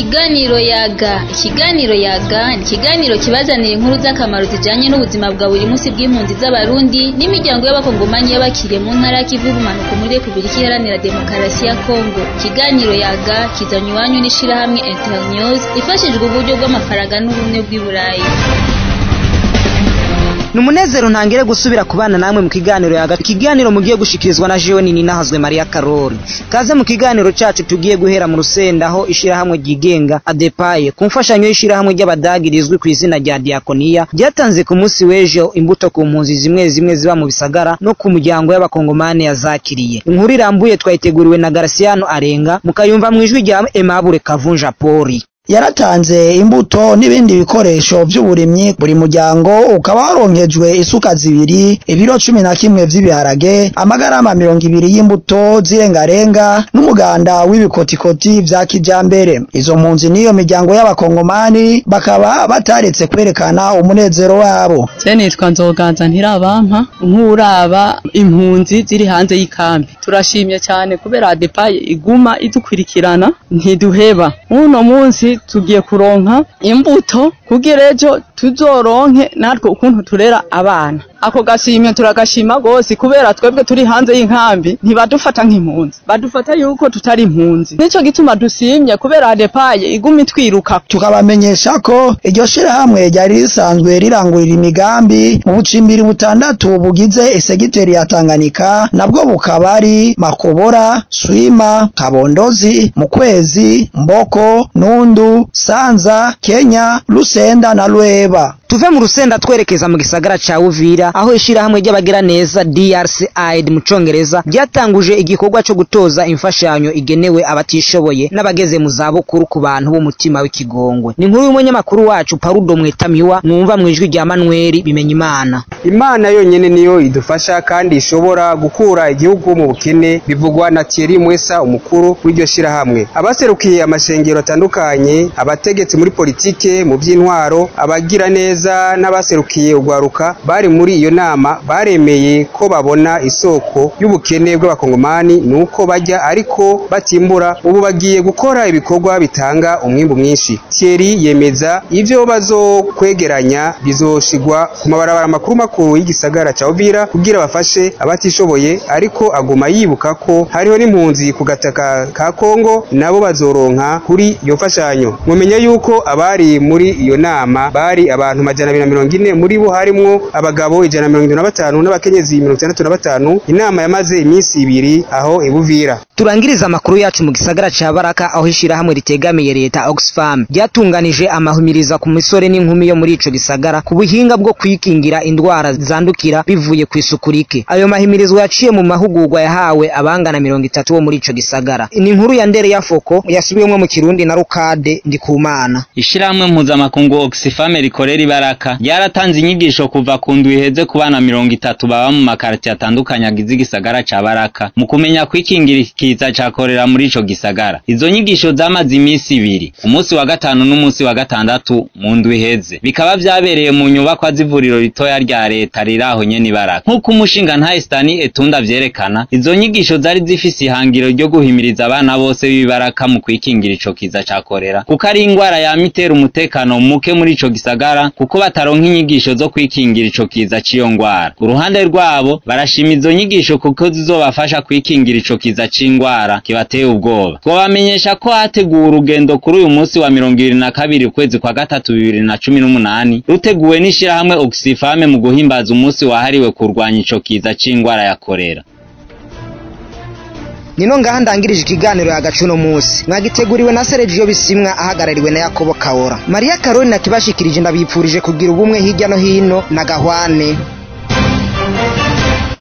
Ikiganiro yaga ikiganiro yaga ni ikiganiro kibazanira inkuru z'akamaro zijanye n'ubuzima bwa buri munsi bw'impunzi z'abarundi n'imiryango y'abakongomanyi y'abakiriye mu ntara y'ikivu y'ubumanuko muri Repubulika Iharanira Demokarasi ya Kongo ikiganiro yaga kizanywe iwanyu n'ishirahamwe Internews ifashijwe uburyo bw'amafaranga n'ubumwe bw'i Burayi ni umunezero ntangere gusubira kubana namwe mu kiganiro yaga ikiganiro mugiye gushikirizwa na jewe nini nahazwe Maria Karori kaze mu kiganiro cacu tugiye guhera mu rusenda aho ishirahamwe ryigenga adepaye ku mfashanyo y'ishirahamwe ry'abadagi rizwi ku izina rya diakonia ryatanze ku munsi w'ejo imbuto ku mpunzi zimwe zimwe ziba mu bisagara no ku muryango y'abakongomani yazakiriye inkuru irambuye twayiteguriwe na Garciano Arenga mukayumva mu ijwi rya Aimable Kavunja Pori yaratanze imbuto n'ibindi bikoresho by'uburimyi buri muryango ukaba waronkejwe isuka zibiri ibiro cumi na kimwe vy'ibiharage amagarama mirongo ibiri y'imbuto z'irengarenga n'umuganda w'ibikotikoti vya kijambere izo mpunzi n'iyo miryango y'abakongomani bakaba bataretse kwerekana umunezero wabo je nitwa nzoganza ntirabampa nk'uraba impunzi ziri hanze y'ikambi turashimye cyane kubera adepaye iguma idukurikirana ntiduheba uno munsi tugiye kuronka imbuto kugira ejo tuzoronke natwe ukuntu turera abana ako gashimye turagashima gose kubera twebwe turi hanze y'inkambi ntibadufata nk'impunzi badufata yuko tutari impunzi nico gituma dusimye kubera adepaye iguma itwiruka tukabamenyesha ko iryo shirahamwe ryari risanzwe rirangurira imigambi mu bucimbiri butandatu bugize esegiteri ya Tanganyika nabwo bukaba ari Makobora Swima Kabondozi Mukwezi Mboko Nundu Sanza Kenya Lusenda na Lweba tuve mu rusenda twerekeza mu gisagara ca Uvira aho ishirahamwe ry'abagira neza DRC Aid mu congereza ryatanguje igikorwa co gutoza imfashanyo igenewe abatishoboye n'abageze mu zabukuru ku bantu b'umutima w'ikigongwe ni inkuru y'umunyamakuru wacu Parudo Mwetamiwa mwumva mu ijwi rya Manuel bimenya imana Imana yonyene niyo idufasha kandi ishobora gukura igihugu mu bukene bivugwa na Thierry Mwesa umukuru w'iryo shirahamwe abaserukiye amashengero atandukanye abategetsi muri politike mu by'intwaro abagira neza neza n'abaserukiye urwaruka bari muri iyo nama baremeye ko babona isoko y'ubukene bw'abakongomani nuko bajya ariko batimbura ubu bagiye gukora ibikorwa bitanga umwimbu mwinshi Thierry yemeza ivyo bazokwegeranya bizoshigwa ku mabarabara makuru makuru y'igisagara ca Uvira kugira bafashe abatishoboye ariko aguma yibuka ko hariho n'impunzi ku gataka ka Kongo nabo bazoronka kuri iyo mfashanyo mumenye yuko abari muri iyo nama bari abantu majana abiri na mirongo ine muri bo harimwo abagabo ijana na mirongo itatu na batanu n'abakenyezi mirongo itandatu na batanu inama yamaze iminsi ibiri aho ibuvira turangiriza amakuru yacu mu gisagara ca Baraka aho ishirahamwe ritegamiye leta Oxfam ryatunganije amahumiriza ku misore n'inkumi yo muri ico gisagara ku buhinga bwo kwikingira indwara zandukira bivuye ku isuku rike ayo mahimirizwa yaciye mu mahugurwa yahawe abangana mirongo itatu bo muri ico gisagara ni inkuru ya ndere ya foko yasubiyemwo mu kirundi na Rukade Ndikumana ishirahamwe mpuzamakungu Oxfam rikorera ibaraka ryaratanze inyigisho kuva ku ndwi iheze ku bana mirongo itatu baba mu makaritiye atandukanye agize igisagara ca Baraka mu kumenya kwikingira ikiza ca korera muri ico gisagara izo nyigisho zamaze iminsi ibiri umunsi wa gatanu n'umunsi wa gatandatu mu ndwi iheze bikaba vyabereye mu nyubakwa z'ivuriro ritoya rya leta riri aho nyene ibaraka nk'uko umushinga ntahe Stani Etunda vyerekana izo nyigisho zari zifise ihangiro ryo guhimiriza abana bose b'ibaraka mu kwikingira ico kiza ca korera kuko ari ingwara yama itera umutekano muke muri ico gisagara kuko bataronka inyigisho zo kwikingira ico kiza ciyo ngwara uruhande rwabo barashima izo nyigisho kuko zizobafasha kwikingira ico kiza c'ingwara kibateye ubwoba twabamenyesha ko hateguwe urugendo kuri uyu munsi wa mirongo ibiri na kabiri ukwezi kwa gatatu bibiri na cumi n'umunani ruteguwe n'ishirahamwe Oxfam mu guhimbaza umunsi wahariwe kurwanya ico kiza c'ingwara ya korera nino ngaha ndangirije ikiganiro yagacu no munsi mwagiteguriwe na Sergio Bisimwa ahagarariwe na Yakobo Kaora Maria Karoli nakibashikirije ndabipfurije kugira ubumwe hirya no hino na gahwane